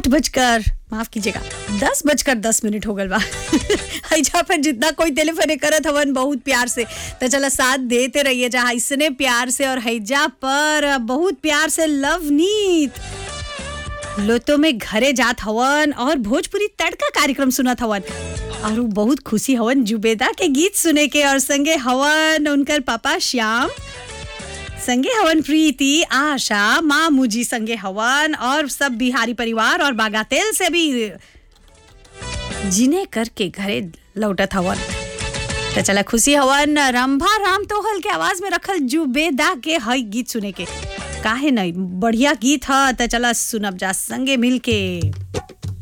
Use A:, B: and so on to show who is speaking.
A: बजकर माफ कीजिएगा दस बजकर दस मिनट हो गल बा हैजा पर जितना कोई टेलीफोन करत हवन बहुत प्यार से तो चला साथ देते रहिए जहाँ इसने प्यार से और हैजा पर बहुत प्यार से लवनीत लोतो में घरे जात हवन और भोजपुरी तड़का कार्यक्रम सुनत हवन और उ बहुत खुशी हवन जुबेदा के गीत सुने के और संगे हवन उनकर पापा श्याम संगे हवन प्रीति आशा माँ मुजी संगे हवन और सब बिहारी परिवार और बागातेल से भी जिने करके घरे लौटत हवन तो चला खुशी हवन रंभा राम तोहल के आवाज में रखल जुबेदा के हई गीत सुने के काहे नहीं बढ़िया गीत ह तो चला सुनब जा संगे मिल के